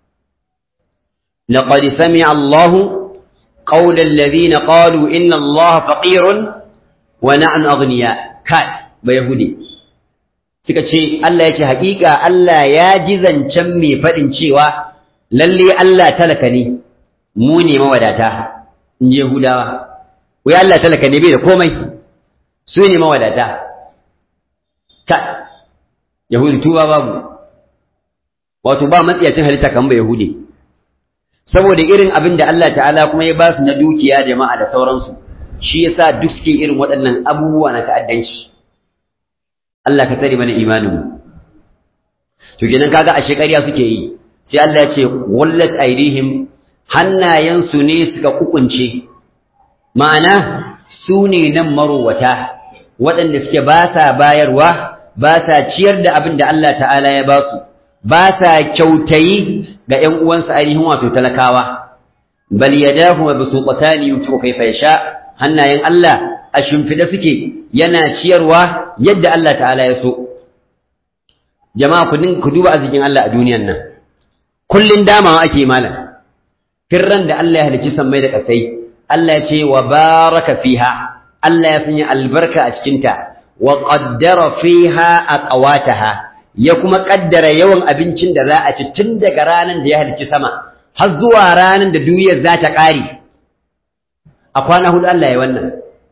لقد سمع الله قول الذين قالوا إن الله فقير ونحن أغنياء كات بيهودي suka ce Allah yake haƙiƙa Allah ya ji zancen mai faɗin cewa lalle Allah talaka ne mu ne mawadata in je Yahudawa wai Allah talaka ne bai da komai su ne mawadata ka Yahudi tuba babu wato ba matsiyacin halitta kan ba Yahudi saboda irin abin da Allah ta'ala kuma ya ba su na dukiya jama'a da sauransu shi yasa duk suke irin waɗannan abubuwa na ta'addanci Allah ka tsare mana imanin mu to kenan kaga a shekariya suke yi sai Allah ya ce wallat aidihim hannayensu ne suka kukunce ma'ana su ne nan marowata waɗanda suke ba sa bayarwa ba sa ciyar da abin da Allah ta'ala ya ba su ba sa kyautayi ga ‘yan uwansa ainihin wato talakawa bal yadahu wa bisuqatani yunfiqu kayfa yasha hannayen Allah a shimfida suke yana ciyarwa yadda Allah ta'ala ya so jama'a ku ku duba arzikin Allah a duniyan nan kullun damawa ake malam firran da Allah ya halicci sammai da kasai Allah ya ce wa baraka fiha Allah ya sanya albarka a cikinta wa qaddara fiha aqwataha ya kuma kaddara yawan abincin da za a ci tun daga ranar da ya halicci sama har zuwa ranar da duniyar za ta ƙare a kwana hudu Allah ya wannan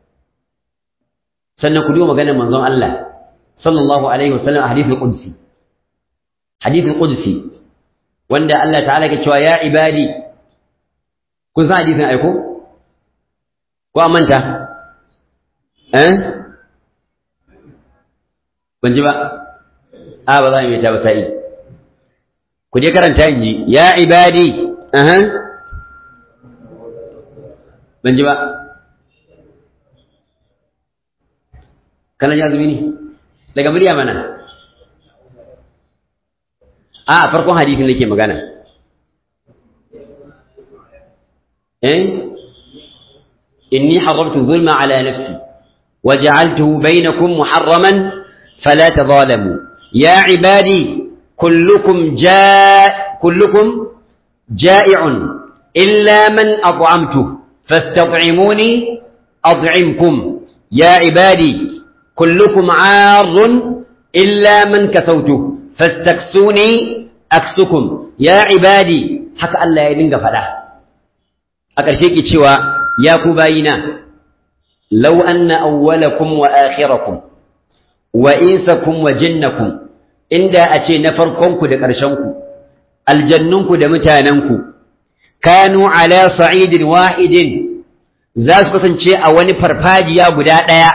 sannan ku duba maganar manzon Allah sallallahu alaihi wasallam a hadithul qudsi hadithul qudsi wanda Allah ta'ala ke cewa ya ibadi kun san hadisin aiko ko an manta eh ban ji ba a ba za mu yi ta ba sa'i ku je karanta in ji ya ibadi aha ban ji ba kana ji azumi ne daga murya mana a farkon hadisin nake magana eh inni harramtu zulma ala nafsi وجعلته بينكم محرما فلا تظالموا يا عبادي كلكم جاء كلكم جائع إلا من أطعمته فاستطعموني أطعمكم يا عبادي كلكم عار إلا من كسوته فاستكسوني أكسكم يا عبادي حكى الله يدنك فلا أكرشيك شوى يا كباينا لو أن أولكم وآخركم وإنسكم وجنكم inda a ce na farkonku da ƙarshenku aljannunku da mutanenku kanu ala sa'idin wahidin za su kasance a wani farfajiya guda ɗaya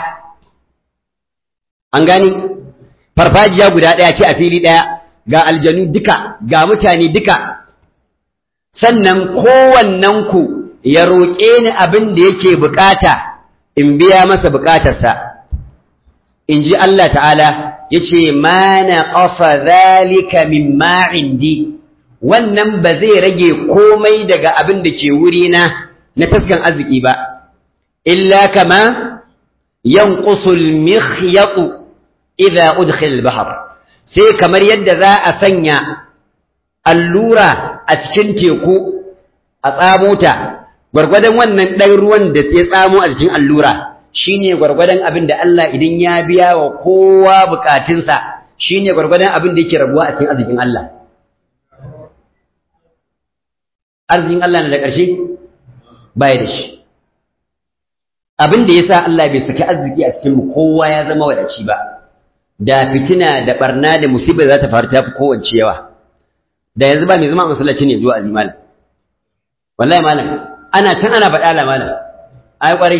an gani farfajiya guda ɗaya ce a fili ɗaya ga aljanu duka ga mutane duka sannan kowannenku ya roƙe ni abin da yake bukata in biya masa bukatarsa in ji Allah ta'ala ya ce ma na ƙafa zalika min indi wannan ba zai rage komai daga abin da ke wurina na taskan arziki ba illa kama yanqusul mikhyatu idza udkhil al-bahr sai kamar yadda za a sanya allura a cikin teku a tsamo ta gwargwadon wannan ɗan ruwan da ya tsamo a cikin allura shine gwargwadon abin da Allah idan ya biya wa kowa bukatunsa shine gwargwadon abin da yake rabuwa a cikin arzikin Allah arzikin Allah na da ƙarshe baya da shi abin da yasa Allah bai saki arziki a cikin mu kowa ya zama wadaci ba da fitina da barna da musibar za ta faru ta fi kowace yawa da yanzu ba mai zama masallaci ne zuwa azimal wallahi malam ana can ana faɗa la malam ai kwarai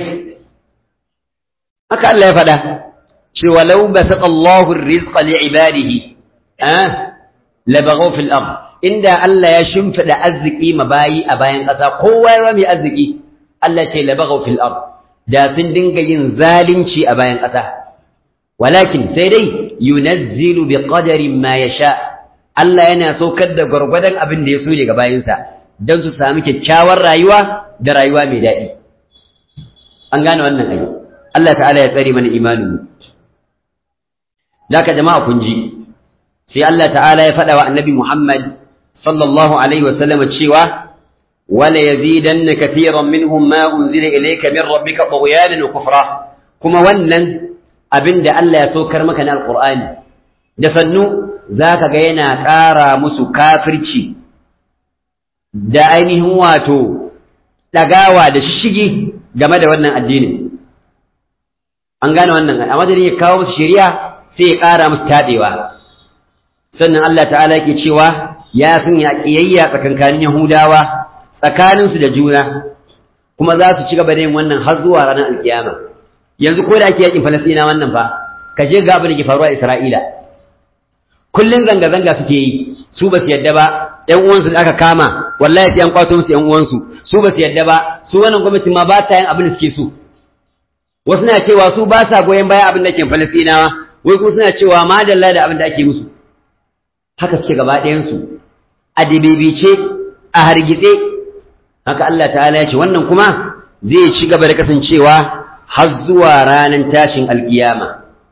haka Allah ya faɗa cewa law basata Allahu ar-rizqa li ibadihi ah la baghaw fil ard inda Allah ya shimfida arziki mabayi a bayan ƙasa kowa ya mai arziki Allah ce la baghaw fil ard da sun dinga yin zalunci a bayan ƙasa walakin sai dai yunazzilu bi qadarin ma yasha Allah yana saukar da gwargwadon abin da ya so daga bayinsa don su sami kyakkyawar rayuwa da rayuwa mai daɗi an gane wannan ayi Allah ta'ala ya tsare mana imanin mu zaka jama'a kun ji sai Allah ta'ala ya faɗa wa annabi Muhammad sallallahu alaihi wa sallam cewa wala yazidanna katiran minhum ma unzila ilayka min rabbika tughyanan wa kufra kuma wannan abin da Allah ya saukar maka na alqur'ani da sannu zaka ga yana ƙara musu kafirci da ainihin wato ɗagawa da shishigi game da wannan addinin an gane wannan a madadin ya kawo musu shari'a sai ya ƙara musu taɗewa sannan Allah ta'ala yake cewa ya sanya ƙiyayya tsakankanin Yahudawa tsakaninsu da juna kuma za su ci gaba da yin wannan har zuwa ranar alkiyama yanzu ko da ake yakin Falasɗina wannan fa ka je ga abin da ke faruwa a Isra'ila kullun zanga-zanga suke yi su ba su yadda ba ƴan uwansu da aka kama wallahi sai an kwato musu ƴan uwansu su ba su yadda ba su wannan gwamnati ma ba ta yin abin da suke so wasu na cewa su ba sa goyon baya abin da ke Falasɗinawa wai kuma suna cewa madalla da abin da ake musu haka suke gaba ɗayansu a dabibice a hargitse haka Allah ta'ala ya ce wannan kuma zai ci gaba da kasancewa har zuwa ranar tashin alkiyama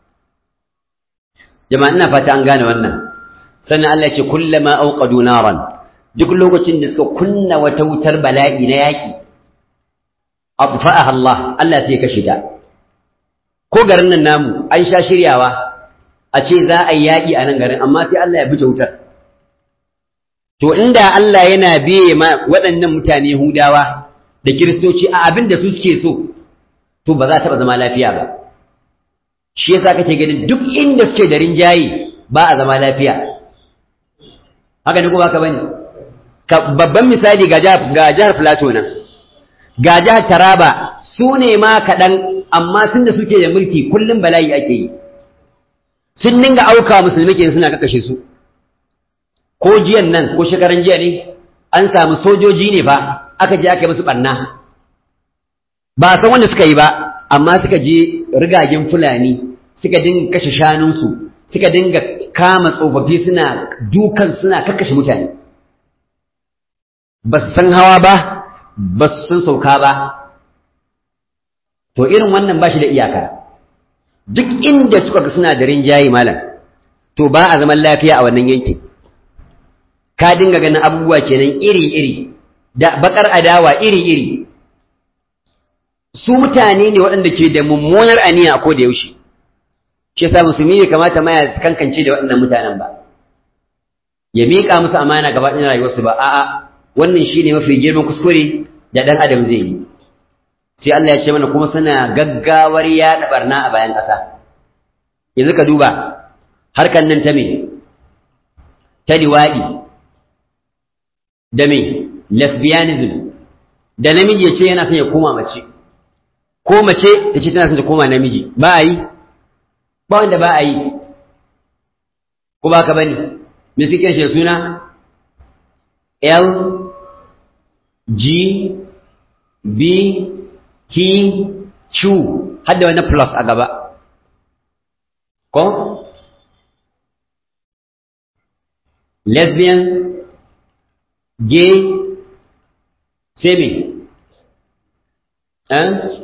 jama'a ina fata an gane wannan sannan Allah ya ce kullama auqadu naran duk lokacin da suka kunna wata wutar bala'i na yaki abfa'aha Allah Allah sai ya kashe ta ko garin nan namu an sha shiryawa a ce za a yi yaƙi a nan garin amma sai Allah ya buce wutar to inda Allah yana biye ma waɗannan mutane Yahudawa da Kiristoci a abin da su suke so to ba za ta zama lafiya ba shi yasa kake ganin duk inda suke da rinjaye ba a zama lafiya haka ne ko baka bane babban misali ga jihar ga jihar Plateau nan ga jihar Taraba su ne ma kaɗan amma tun da suke da mulki kullum bala'i ake yi sun dinga auka musulmi ke suna kakashe su ko jiyan nan ko shekaran jiya ne an samu sojoji ne fa aka je aka yi musu ɓanna ba san wanda suka yi ba amma suka je rigagen fulani suka dinga kashe shanunsu suka dinga kama tsofaffi suna dukan suna kakkashe mutane ba su san hawa ba ba su san sauka ba to irin wannan ba shi da iyaka duk inda suka ga suna da rinjaye malam to ba a zaman lafiya a wannan yankin ka dinga ganin abubuwa kenan iri-iri da bakar adawa iri-iri su mutane ne waɗanda ke da mummunar aniya a ko da yaushe shi yasa musulmi ne kamata ma ya kankance da waɗannan mutanen ba ya miƙa musu amana gaba ɗin rayuwarsu ba a'a wannan shine mafi girman kuskure da ɗan adam zai yi sai Allah ya ce mana kuma suna gaggawar yaɗa barna a bayan ƙasa yanzu ka duba harkan nan ta me ta liwaɗi da me lesbianism da namiji ya ce yana son ya koma mace ko mace ta ce tana son ta koma namiji ba a yi ba wanda ba a yi ko ba ka bane me suke shi suna L G B T Q har da wani plus a gaba ko lesbian gay semi eh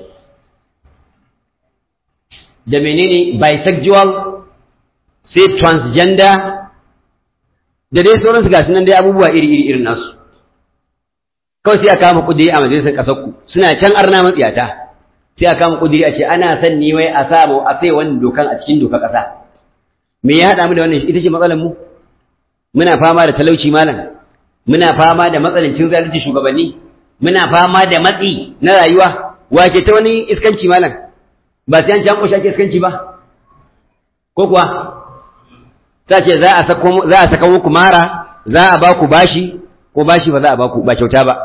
da menene bisexual sai transgender da dai sauransu ga nan dai abubuwa iri-iri irin nasu kawai sai a kama kudiri a majalisar ƙasar ku suna can arna matsiyata sai a kama kudiri a ce ana son ni wai a samu a sai wani dokan a cikin dokar ƙasa me ya haɗa mu da wannan ita ce matsalar mu muna fama da talauci malam muna fama da matsalancin zalunci shugabanni muna fama da matsi na rayuwa wace ta wani iskanci malam ba sai an ci an kushe ake iskanci ba ko kuwa ta ce za a sako za a saka muku mara za a ba ku bashi ko bashi ba za a ba ku ba kyauta ba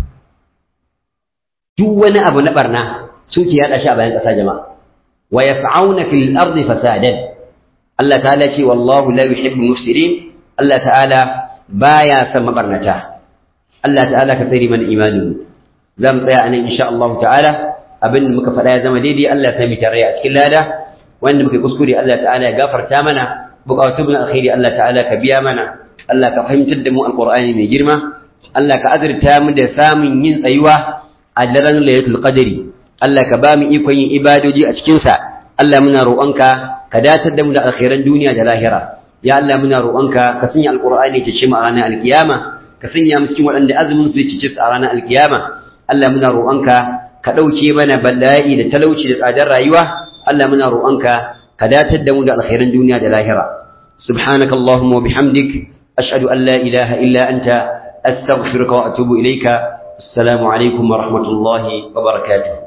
duk wani abu na barna suke yaɗa shi a bayan ƙasa jama'a wa yas'auna fil ardi fasadan Allah ta'ala ce wallahu la yuhibbu mufsidin Allah ta'ala baya son mabarnata Allah ta'ala ka tsare mana imanin za mu tsaya anan insha Allah ta'ala abin da muka faɗa ya zama daidai Allah ta mi tare a cikin lada wanda muka kuskure Allah ta'ala ya gafarta mana bukatu bin alkhairi Allah ta'ala ka biya mana Allah ka fahimtar da mu alqur'ani mai girma Allah ka azurta mu da samun yin tsayuwa a daren lailatul qadri Allah ka ba mu ikon yin ibadoji a cikin sa Allah muna roƙonka ka datar da mu da alkhairan duniya da lahira ya Allah muna roƙonka ka sanya alqur'ani ta ce mu a ranar alkiyama ka sanya mu cikin waɗanda azumin su ci a ranar alkiyama Allah muna roƙonka ka ɗauke mana bala'i da talauci da tsadar rayuwa Allah muna roƙonka ka datar da mu da alkhairan duniya da lahira subhanaka allahumma wa bihamdik ashhadu an la ilaha illa anta astaghfiruka wa atubu ilayka assalamu alaikum wa rahmatullahi wa barakatuh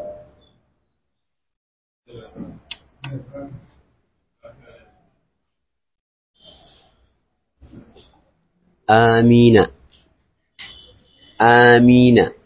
آمين آمين